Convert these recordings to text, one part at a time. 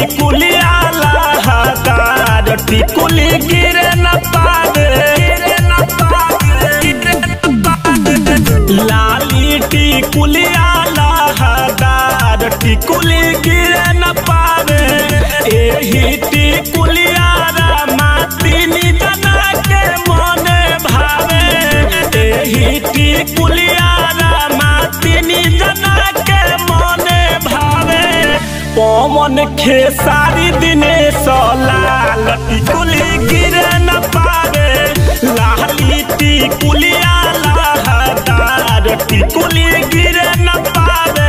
टिकुलिया लहदार टिकुली गिरे न पावे गिरे न पावे गिरे न पावे लाली टिकुलिया लहदार टिकुली गिरे न पावे एही टिकुलिया रामा तिनी जना के मने भावे एही टिकुलिया रामा तिनी जना के मने भावे पवन खेसारी दिने लाल टिकुली गिरे न पावे लाली टिकुलिया लहदार टिकुली गिरे न पावे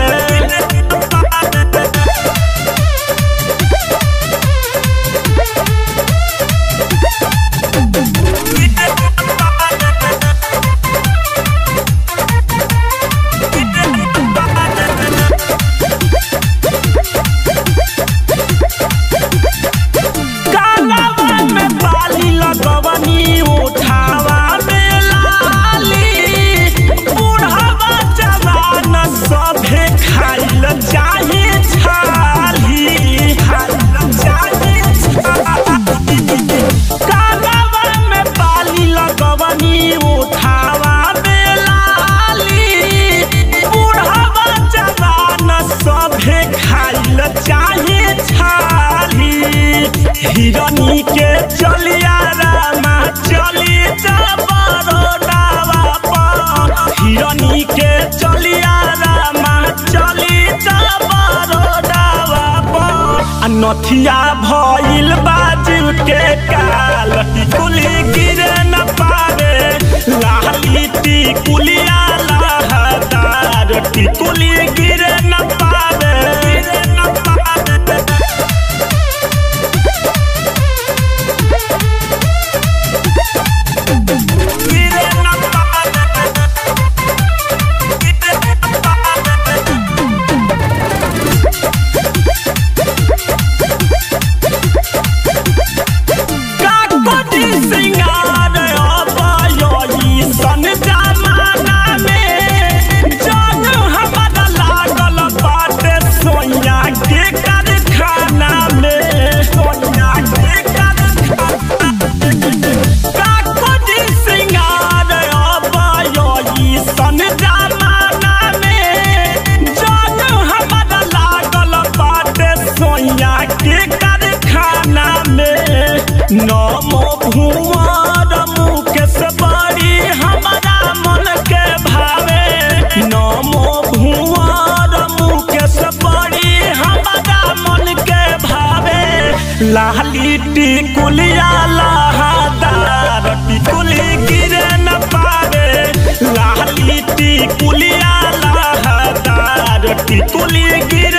कालावा में बाली लगवनी उठावा में लाली बुढ़ावा जवान सभे खाइल चाहे छाली खाइल चाहे छाली कालावा में बाली लगवनी उठावा में लाली बुढ़ावा जवान सभे खाइल चाहे छाली हिरनी के चलिया रामा चली जा बरोडावा पर हिरनी के चलिया रामा चली जा बरोडावा पर आ नथिया भइल बाजू के काल टिकुली गिरे न पावे लाली टिकुलिया लहदार टिकुली गिरे न पावे गिरे न पावे गिरे न पावे गिरे न पावे काकोटी सिंगार अबयोई सन जमाना में जग हमारा लागल बाटे सोया के कारखाना में सोया के कारखाना काकोटी सिंगार अबयोई सन जमाना में जग हमारा लागल बाटे सोया के कारखाना में नमो भुवर मुकेश बड़ी हमारा मन के भावे नमो भुवर मुकेश बड़ी हमारा मन के भावे लाली टिकुलिया लहदार टिकुली गिरे न पावे लाली टिकुलिया लहदार टिकुली गिरे